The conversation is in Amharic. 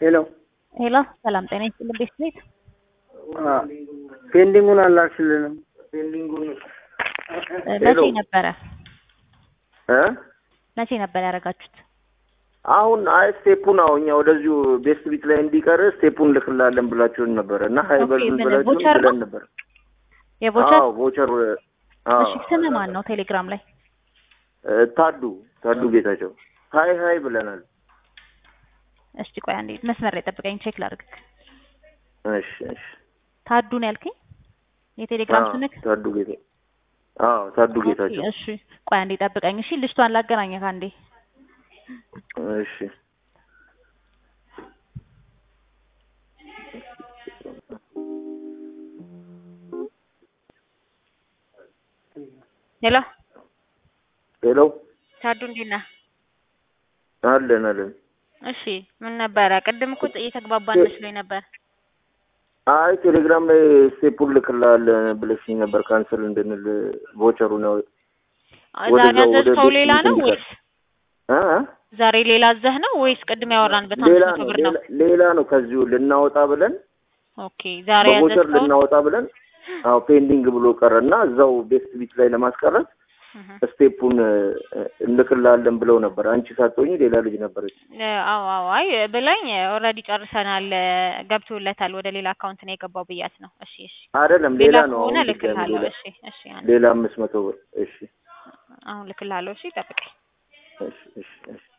ሄሎ ሄሎ ሰላም ጤና ይስጥልኝ ቤት ቤት ፔንዲንጉን አላክሽልንም። መቼ ነበረ እ መቼ ነበር ያደረጋችሁት? አሁን አይ ስቴፑን አሁን እኛ ወደዚሁ ቤስት ቢት ላይ እንዲቀር ስቴፑን ልክላለን ብላችሁን ነበረ እና ሀይ ኦኬ፣ በሉን ምን ብላችሁን ቮቸር ነው? ብለን ነበር። የቮቸር አዎ ቮቸር አዎ እሺ፣ ስም ማን ነው? ቴሌግራም ላይ እ ታዱ ታዱ ጌታቸው ሀይ ሀይ ብለናል። እስቲ ቆይ አንዴ መስመር ላይ ጠብቀኝ፣ ቼክ ላድርግ። እሺ እሺ ታዱ ነው ያልከኝ የቴሌግራም አዎ፣ ስምክ? ታዱ ጌታ አዎ ታዱ ኦኬ፣ ጌታቸው እሺ ቆይ አንዴ ጠብቀኝ። እሺ ልጅቷን ላገናኘህ አንዴ። እሺ ሄሎ ሄሎ ታዱ እንዴት ነህ? አለን አለን እሺ ምን ነበረ? ቅድም እኮ እየተግባባን መስሎኝ ነበር። አይ ቴሌግራም ላይ ስቴፑን ልክላለን ብለሽኝ ነበር ካንስል እንድንል ቮቸሩ ነው ዛሬ ወደዛው ወደ ያዘዝከው ቤት ሌላ ነው እንዲቀር። ወይስ እ እ? ዛሬ ሌላ አዘህ ነው ወይስ ቅድም ያወራንበት አንድ ሌላ መቶ ነው ብር ነው? ሌላ- ሌላ ነው ከዚሁ ልናወጣ ብለን ኦኬ ዛሬ በቮቸር ያዘዝከው ልናወጣ ብለን አዎ ፔንዲንግ ብሎ ቀረ እና እዛው ቤስት ቢት ላይ ለማስቀረት ስቴፑን እ፣ እንልክላለን ብለው ነበር። አንቺ ሳትሆኚ ሌላ ልጅ ነበረች። አዎ አዎ አይ ብላኝ ኦልሬዲ ጨርሰናል ገብቶለታል ወደ ሌላ አካውንት ነው የገባው ብያት ነው እሺ እሺ አይደለም ሌላ ሌላ ነው ከሆነ አሁን ድጋሚ ልክልሃለሁ ሌላ እሺ እሺ አንዴ ሌላ አምስት መቶ ብር እሺ አሁን ልክልሃለሁ እሺ ጠብቀኝ እሺ እሺ እሺ